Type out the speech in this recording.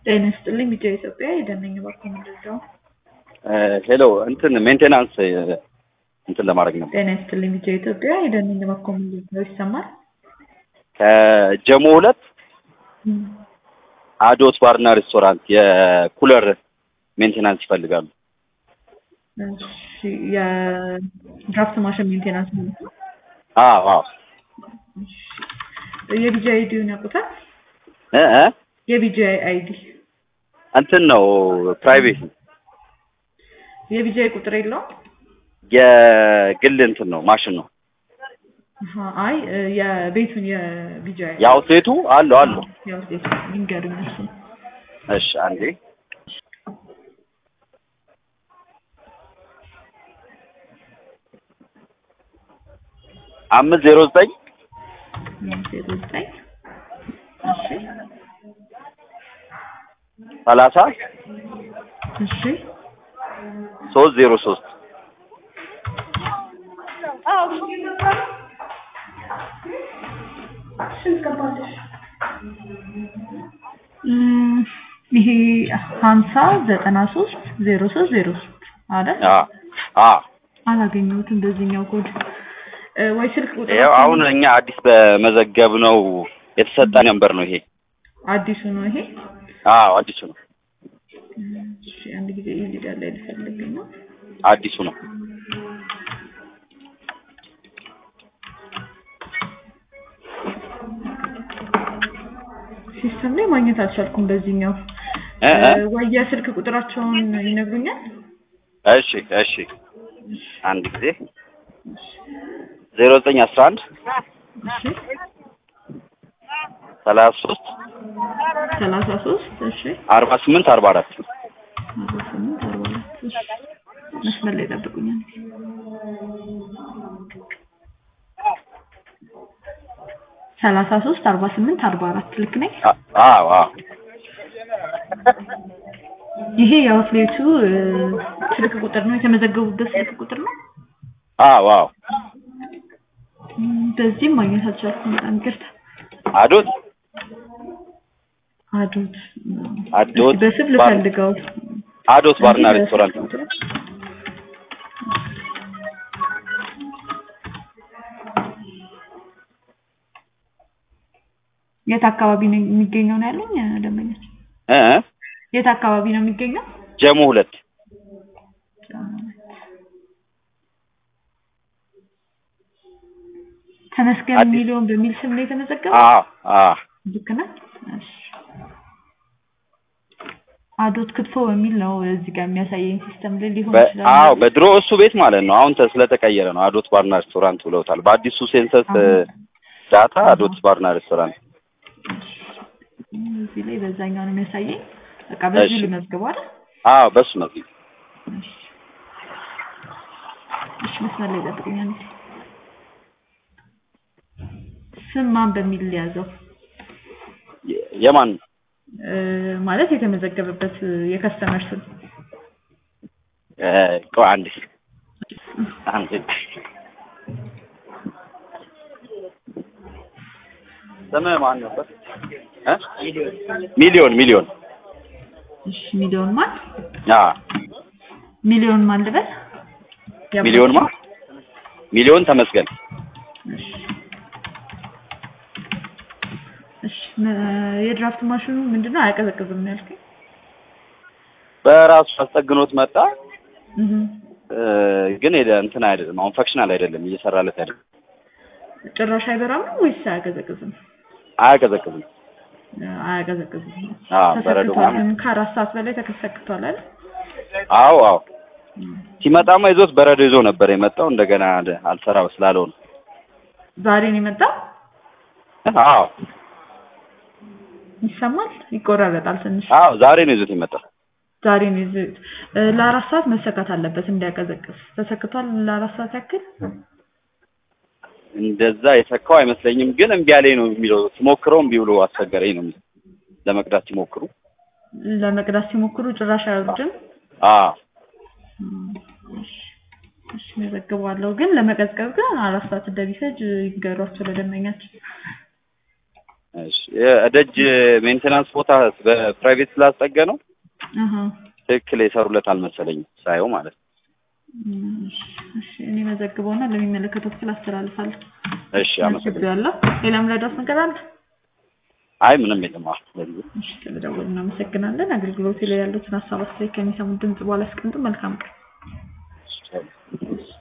ጤና ይስጥልኝ ቢጫ ኢትዮጵያ የደነኝ ባርኮ ምንድነው? ሄሎ እንትን ሜንቴናንስ እንትን ለማድረግ ነበር። ጤና ይስጥልኝ ቢጫ ኢትዮጵያ የደነኝ ባርኮ ምንድነው? ይሰማል? ከጀሞ ሁለት አዶት ባርና ሬስቶራንት የኩለር ሜንቴናንስ ይፈልጋሉ። እሺ የድራፍት ማሽን ሜንቴናንስ ማለት ነው። አዎ አዎ የቢጂ አይዲውን ያውቁታል? እ እ የቢጂ አይዲ እንትን ነው ፕራይቬት ነው የቢጂ ቁጥር የለውም? የግል እንትን ነው ማሽን ነው። አሀ፣ አይ የቤቱን የቢጂ አይዲ የአውትሌቱ አለው አለው። ያው ቤት ይንገሩኝ እሱ እሺ አንዴ አምስት ዜሮ ዘጠኝ ዜሮ ዘጠኝ እሺ ሰላሳ እሺ ሶስት ዜሮ ሶስት እም፣ ይሄ ሀምሳ ዘጠና ሶስት ዜሮ ሶስት ዜሮ ሶስት አይደል? አ አ አላገኘሁትም በዚህኛው ኮድ እ፣ ወይ ስልክ ቁጥር ያው አሁን እኛ አዲስ በመዘገብ ነው የተሰጠ ነበር ነው ይሄ። አዲሱ ነው ይሄ። አዎ አዲሱ ነው እሺ አንድ ጊዜ ኢሊጋል ላይ ልፈልግ ነው። አዲሱ ነው። ሲስተም ላይ ማግኘት አልቻልኩም በዚህኛው እ እ እ፣ ወይ የስልክ ቁጥራቸውን ይነግሩኛል? እሺ እሺ አንድ ጊዜ ዜሮ ዘጠኝ አስራ አንድ እሺ ሰላሳ ሶስት ሰላሳ ሶስት እሺ አርባ ስምንት አርባ አራት አርባ ስምንት አርባ አራት እሺ መስመር ላይ ጠብቁኛል። ሰላሳ ሶስት አርባ ስምንት አርባ አራት ልክ ነኝ? አዎ አዎ ይሄ የአውትሌቱ እ፣ ስልክ ቁጥር ነው የተመዘገቡበት ስልክ ቁጥር ነው። አዎ አዎ እም፣ በዚህም ማግኘት አልቻልኩም። በጣም ይቅርታ። አዶት አዶት አዶት እስኪ በስም ባር- ልፈልገው። አዶት ባርና እንጂ ሬስቶራንት በስልክ ቁጥር- የት አካባቢ ነው የሚገኘው ነው ያለኝ ደንበኞች? እ እ የት አካባቢ ነው የሚገኘው? ጀሞ ሁለት ተመስገን አዲስ- ሚሊዮን በሚል ስም ነው የተመዘገበው? አዎ አዎ ልክ ነህ? እሺ። አዶት ክትፎ በሚል ነው እዚህ ጋር የሚያሳየኝ ሲስተም ላይ ሊሆን በ- ይችላል። አዎ በድሮ እሱ ቤት ማለት ነው። አሁን ተ- ስለተቀየረ ነው አዶት ባርና ሬስቶራንት ብለውታል። በአዲሱ ሴንሰስ እ፣ ዳታ አዶት ባርና ሬስቶራንት። እዚህ ላይ በዛኛው ነው የሚያሳየኝ። በቃ በዚህ እሺ። ልመዝግበው አይደል? አዎ በሱ ነው። እሺ። እሺ መስመር ላይ ጠብቁኛል። ስም ማን በሚል ሊያዘው የ- የማን እ፣ ማለት የተመዘገበበት የከስተመር ስም እ፣ ቆይ አንዴ አንዴ ስምህ ማን ነበር? እ? ሚሊዮን ሚሊዮን እሺ ሚሊዮን ማን አ ሚሊዮን ማን ልበል? ሚሊዮን ማ ሚሊዮን ተመስገን እሺ እሺ መ- የድራፍት ማሽኑ ምንድነው አያቀዘቅዝም ነው ያልከኝ? በራሱ አስጠግኖት መጣ እህ እ፣ ግን ሄደ እንትን አይደለም አሁን ፈክሽናል አይደለም እየሰራለት አይደለም ጭራሽ አይበራም ነው ወይስ አያቀዘቅዝም? አያቀዘቅዝም እ፣ አያቀዘቅዝም። አዎ በረዶ ተሰክቷል። ምናምን ግን ከአራት ሰዓት በላይ ተሰክቷል አይደል? አዎ አዎ ሲመጣማ ይዞት በረዶ ይዞ ነበር የመጣው እንደገና ደ- አልሰራ ስላለው ነው ዛሬ ነው የመጣው? አዎ ይሰማል? ይቆራረጣል ትንሽ። አዎ ዛሬ ነው ይዞት የመጣው ዛሬ ነው ይዘ- እ፣ ለአራት ሰዓት መሰካት አለበት እንዲያቀዘቅዝ። ተሰክቷል ለአራት ሰዓት ያክል? እንደዛ የሰካው አይመስለኝም ግን እምቢ አለኝ ነው የሚለው ስሞክረው እምቢ ብሎ አስቸገረኝ ነው የሚለው ለመቅዳት ሲሞክሩ ለመቅዳት ሲሞክሩ ጭራሽ አይወርድም። አዎ እሺ፣ እሺ መዘግባለሁ። ግን ለመቀዝቀዝ ግን አራት ሰዓት እንደሚፈጅ ይንገሯቸው ለደንበኛችን። እሺ የደጅ ሜንቴናንስ ቦታ በፕራይቬት ስላስጠገ ነው አሀ ትክክል የሰሩለት አልመሰለኝም ሳየው ማለት ነው። እሺ፣ እሺ እኔ መዘግበውና ለሚመለከተው ክፍል አስተላልፋለሁ። እሺ አመሰግናለሁ። ያለው ሌላም ረዳት ነገር አለ? አይ ምንም የለም። አዎ ለዚህ እሺ ስለደወሉ እናመሰግናለን። አገልግሎት ላይ ያሉትን ሀሳብ አስተያየት ከሚሰሙት ድምጽ በኋላ አስቀምጡ። መልካም ቀን። ይቻላል።